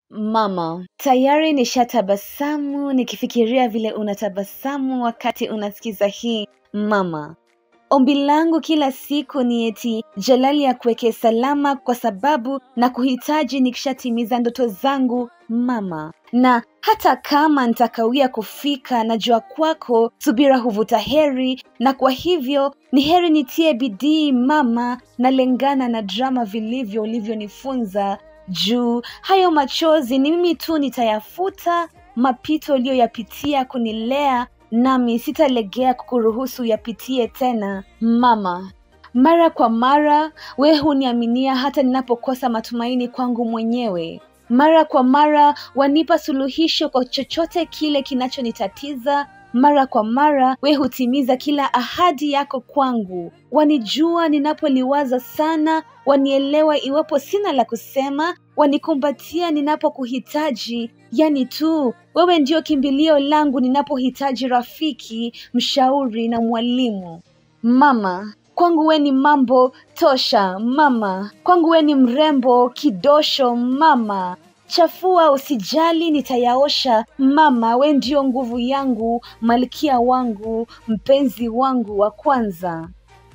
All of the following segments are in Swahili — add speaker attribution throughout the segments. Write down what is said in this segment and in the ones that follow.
Speaker 1: Mama, tayari nishatabasamu nikifikiria vile unatabasamu wakati unasikiza hii mama. Ombi langu kila siku ni eti Jalali akuweke salama kwa sababu na kuhitaji nikishatimiza ndoto zangu mama. Na hata kama nitakawia kufika, najua kwako subira huvuta heri, na kwa hivyo ni heri nitie bidii mama, nalengana na drama vilivyo ulivyonifunza juu hayo machozi ni mimi tu nitayafuta, mapito uliyoyapitia kunilea, nami sitalegea kukuruhusu yapitie tena mama. Mara kwa mara we huniaminia hata ninapokosa matumaini kwangu mwenyewe. Mara kwa mara wanipa suluhisho kwa chochote kile kinachonitatiza. Mara kwa mara we hutimiza kila ahadi yako kwangu. Wanijua ninapoliwaza sana, wanielewa iwapo sina la kusema, wanikumbatia ninapokuhitaji. Yani tu wewe ndio kimbilio langu ninapohitaji rafiki, mshauri na mwalimu. Mama, kwangu we ni mambo tosha mama, kwangu we ni mrembo kidosho mama. Chafua usijali, nitayaosha mama. We ndio nguvu yangu, malkia wangu, mpenzi wangu wa kwanza.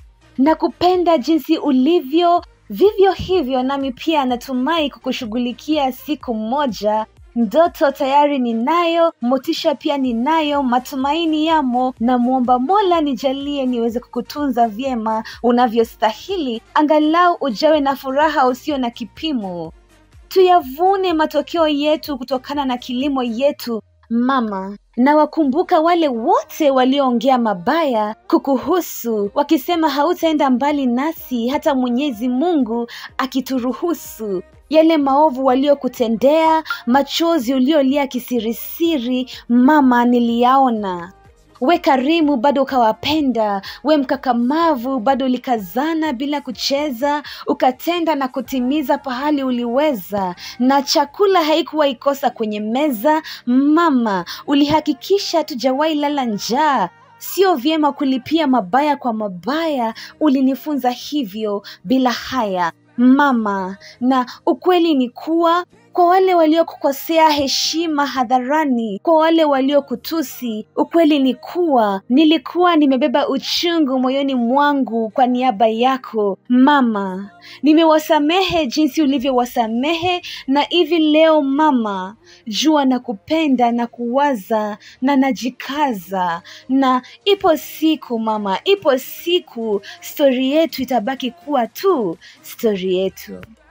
Speaker 1: Nakupenda jinsi ulivyo, vivyo hivyo nami pia natumai kukushughulikia siku moja. Ndoto tayari ninayo, motisha pia ninayo, matumaini yamo. Namwomba Mola nijalie niweze kukutunza vyema unavyostahili, angalau ujawe na furaha usio na kipimo. Tuyavune matokeo yetu kutokana na kilimo yetu mama. Na wakumbuka wale wote walioongea mabaya kukuhusu, wakisema hautaenda mbali nasi hata Mwenyezi Mungu akituruhusu. Yale maovu waliokutendea, machozi uliolia kisirisiri, mama, niliyaona. We karimu bado ukawapenda, we mkakamavu bado ulikazana bila kucheza, ukatenda na kutimiza pahali uliweza, na chakula haikuwa ikosa kwenye meza. Mama, ulihakikisha hatujawahi lala njaa. Sio vyema kulipia mabaya kwa mabaya, ulinifunza hivyo bila haya mama. Na ukweli ni kuwa kwa wale waliokukosea heshima hadharani, kwa wale waliokutusi, ukweli ni kuwa nilikuwa nimebeba uchungu moyoni mwangu kwa niaba yako mama. Nimewasamehe jinsi ulivyowasamehe, na hivi leo mama, jua na kupenda na kuwaza na najikaza, na ipo siku mama, ipo siku stori yetu itabaki kuwa tu stori yetu.